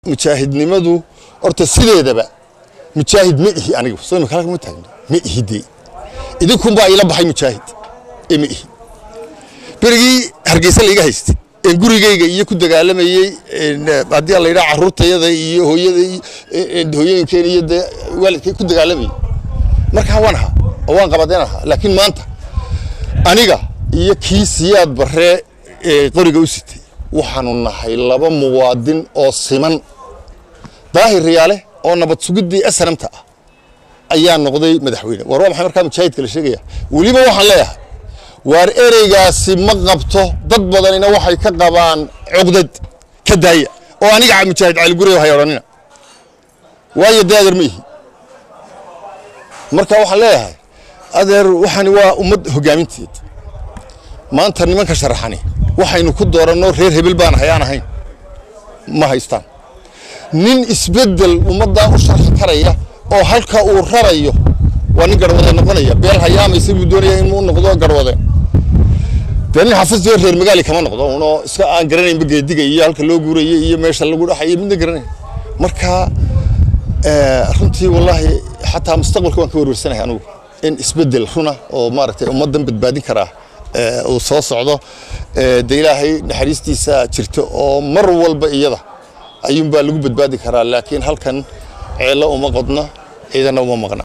mujaahidnimadu horta sideedaba mujaahid ma ihi anigu soo imika halka ma taagno ma ihi dee idinkunbaa ila baxay mujaahid ee ma ihi berigii hargeysa layga haystay een gurigayga iyo ku dagaalamayey haddii la yidhaha carruurtayada iyo hooyada hooyooyinkeen iyo dee waalidkay ku dagaalamayey markaa waan ahaa oo waan qabadeen ahaa laakiin maanta aniga iyo kii siyaad barree ee qoriga u sitay waxaanu nahay laba muwaadin oo siman daahir riyaale oo nabad sugiddii asramta ah ayaa noqday madaxweyne war waa maxay markaa mujaahidka la sheegaya weliba waxaan leeyahay waar ereygaasi ma qabto dad badanina waxay ka qabaan cugdad ka daaya oo aniga mujaahid caaligurey hay odhanina waayo dee adeer ma ihi marka waxaan leeyahay adeer waxani waa ummad hogaaminteed maanta nimanka sharaxani waxaynu ku dooranno reer hebel baan hayaan ahayn ma haystaan nin isbeddel ummaddaa u sharxi karaya oo halka uu rarayo waa nin garwade noqonaya beel hayaamaysa buu doonaya inuu noqdo garwade dee nin xafistiyo reer magaali kama noqdo unoo iska aan garanaynba geediga iyo halka loo guuraya iyo meesha lagu dhaxayo midna garanay marka runtii wallaahi xataa mustaqbalka waan ka werwersanahay anugu in isbeddel runa oo maaragtay ummaddan badbaadin karaa uu soo socdo de ilaahay naxariistiisa jirto oo mar walba iyada ayuunbaa lagu badbaadi karaa laakiin halkan ceello uma qodna ciidana uma maqna